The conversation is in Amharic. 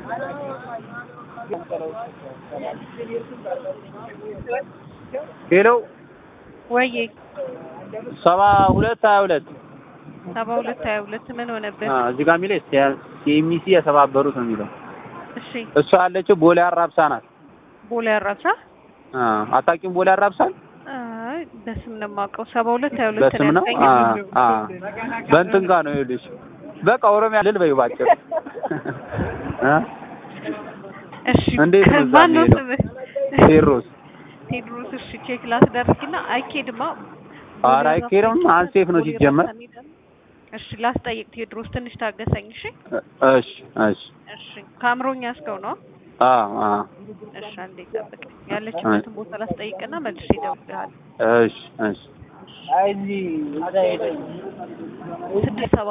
ሄሎ ወይዬ ሰባ ሁለት ሀያ ሁለት ሰባ ሁለት ሀያ ሁለት ምን ሆነብህ? እዚህ ጋር የሚለው ሲኤምሲ የተባበሩት ነው የሚለው። እሺ እሷ ያለችው ቦሌ አራብሳ ናት። ቦሌ አራብሳ አታውቂውም? ቦሌ አራብሳል አይ በስም ነው የማውቀው። ሰባ ሁለት ሀያ ሁለት በስም ነው። ያልከኝ? አ አ በእንትን ጋር ነው ይኸውልሽ። በቃ ኦሮሚያ ልል በይው ባጭሩ እ እሺ እንዴት ነው እዛ ማን ነው የሚሄደው? ስምህ? ቴዎድሮስ ቴድሮስ። እሺ ቼክ ላስደርግና አይኬድማ። ኧረ አይኬድም፣ አንሴፍ ነው ሲጀመር። እሺ ላስጠይቅ ቴድሮስ፣ ትንሽ ታገሰኝ። እሺ እሺ እሺ እሺ ከአእምሮኛ እስከው ነው። አ አ እሺ አንዴ ጠብቅ። ያለችበትን ቦታ ላስጠይቅና መልሼ እደውልልሃለሁ። እሺ እሺ ስድስት ሰባ